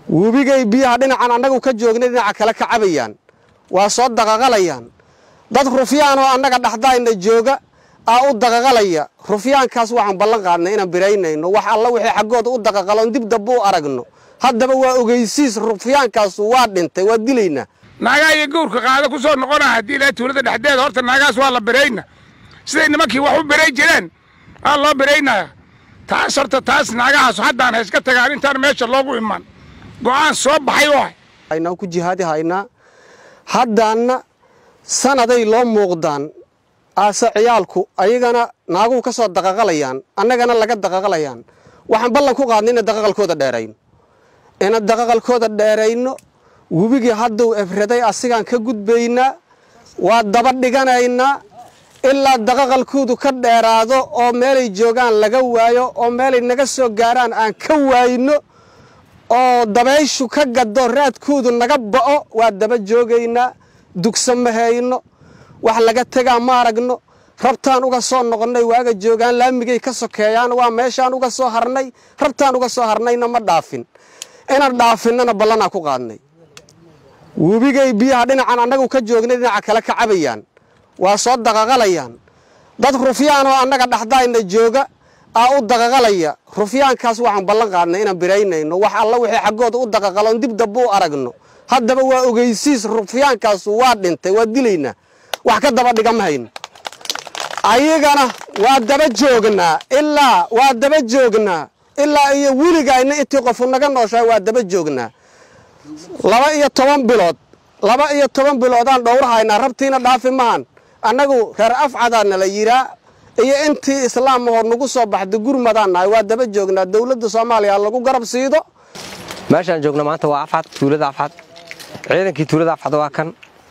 webigay biyaha dhinacan annagu ka joognay dhinaca kale ka cabayaan waa soo daqaqalayaan dad rufyaanoo annaga dhaxdayna jooga aa u daqaqalaya rufyaankaas waxaan ballan qaadnay inaan biraynayno wax alla wixii xaggooda u daqaqaloon dib damba u aragno haddaba waa ogeysiis rufyaankaasu waa dhintay waa dilaynaa naagaa iyo gawrka qaada ku soo noqona haddii ilaa tuulada dhexdeeda horta naagaas waa la birayna siday nimankii wax u biray jireen aa loo biraynaya taas horta taas naagahaas haddaan hayska tagaan intaan meesha loogu iman go'aan soo baxay oo aynaa ku jihaadi haynaa haddaanna sanaday loo muuqdaan aase ciyaalku ayagana naaguhu ka soo daqaqalayaan annagana laga daqaqalayaan waxaan ballan ku qaadnay ina daqaqalkooda dheerayno ina daqaqalkooda dheerayno webigii hadduu efraday asigaan ka gudbaynaa waa daba dhiganaynaa ilaa daqaqalkoodu ka dheeraado oo meelay joogaan laga waayo oo meelay naga soo gaaraan aan ka waayno oo dabayshu ka gaddo raadkoodu naga ba'o waa daba joogaynaa dugsa ma hayno wax laga tegaa ma aragno rabtaan uga soo noqonnay waaga joogaan laamigay ka sokeeyaan waa meeshaan uga soo harnay rabtaan uga soo harnayna ma dhaafin inaan dhaafinnana ballanaa ku qaadnay webigay biyaha dhinacan annagu ka joognay dhinaca kale ka cabayaan waa soo daqaqalayaan dad rufyaanoo annaga dhaxdayna jooga aa u daqaqalaya rufyaankaas waxaan ballan qaadnay inaan biraynayno wax alla wixii xaggooda u daqaqaloon dib damba u aragno haddaba waa ogeysiis rufyaankaasu waa dhintay waa dilaynaa wax ka daba dhigama hayno ayagana waa daba joognaa ilaa waa daba joognaa ilaa iyo weligayna intii qofu naga nooshahay waa daba joognaa laba iyo toban bilood laba iyo toban biloodaan dhowrahaynaa rabtiina dhaafi mahan annagu reer afcadaa nala yiraa iyo intii islaamahoo nagu soo baxda gurmadaan nahay waa daba joognaa dowladda soomaaliya lagu garab siido meeshaan joogna maanta waa afcad tuulada afcad ciidankii tuulada afcad waa kan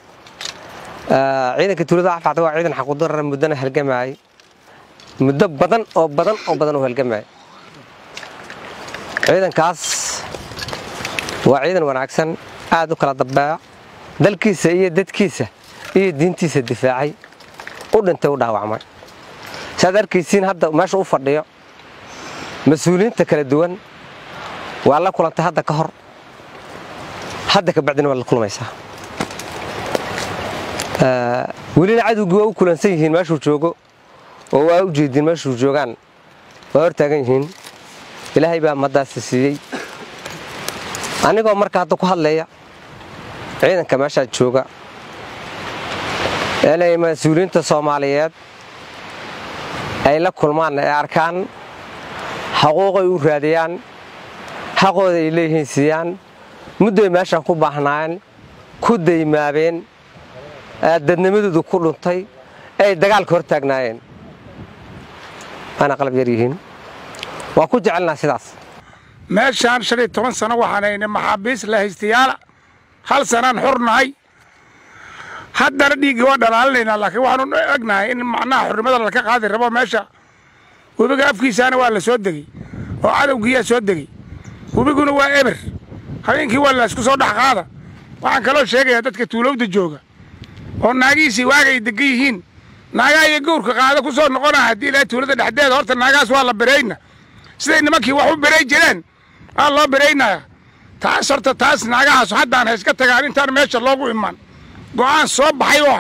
ciidankii tuulada afcad waa ciidan xaqudarar muddana halgamaayay muddo badan oo badan oo badan oo halgamaayay ciidankaas waa ciidan wanaagsan aad u kala dambeeya dalkiisa iyo dadkiisa iyo diintiisa difaacay u dhintay u dhaawacmay saad arkaysiin hadda meesha u fadhiyo mas-uuliyiinta kala duwan waa la kulantay hadda ka hor hadda ka bacdina waa la kulmaysaa welina cadowgii waa u kulansan yihiin meeshuu joogo oo waa u jeediin meeshuu joogaan waa hortaagan yihiin ilaahay baa maddaasi siiyey anigoo marka hadda ku hadlaya ciidanka meeshaa jooga inay mas-uuliyiinta soomaaliyeed ay la kulmaan ay arkaan xaquuqay u raadiyaan xaqooda ay leeyihiin siiyaan muddoy meeshaan ku baahnaayeen ku daymaabeen dadnimadoodu ku dhuntay ay dagaalka hor taagnaayeen waana qalab yar yihiin waa ku jecelnaa sidaas meeshaan shan iyo toban sano waxaanayna maxaabiis la haystayaala hal sanaan xor nahay haddana dhiiggii waa dhalaalinaynaa laakiin waxaanu egnahay in macnaha xornimada laka qaadi rabo meesha webiga afkiisaana waa la soo degey oo cadowgiiyaa soo degey webiguna waa eber habeenkii waa laysku soo dhex qaada waxaan kaloo sheegayaa dadka tuulowda jooga oo naagihiisii waagay degan yihiin naagaa iyo gawrka qaada ku soo noqona haddii ilaa tuulada dhexdeeda horta naagaas waa la birayna siday nimankii wax u biray jireen aa loo biraynaya taas horta taas naagahaas haddaan hayska tagaan intaan meesha loogu iman go'aan soo baxay oo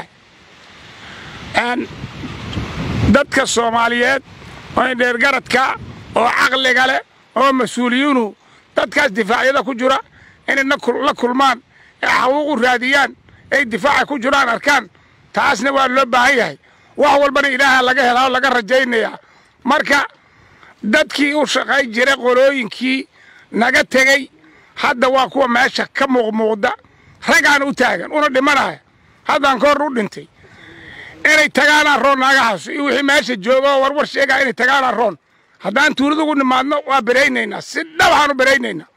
dadka soomaaliyeed oo indheergaradka oo caqliga leh oo mas-uuliyiinu dadkaas difaacyada ku jira inay la kulmaan ee xaquuqu raadiyaan ay difaaca ku jiraan arkaan taasna waa loo baahan yahay wax walbana ilaaha laga helaa oo laga rajaynayaa marka dadkii u shaqay jiray qolooyinkii naga tegey hadda waa kuwa meesha ka muuqmuuqda ragaan u taagan una dhimanaya haddaan ka hor u dhintay inay tagaanaan roon naagahaas iyo wixii meesha jooga oo warwar sheegaa inay tagaanaan roon haddaan tuulada ugu nimaadno waa biraynaynaa si dhabahaan u biraynaynaa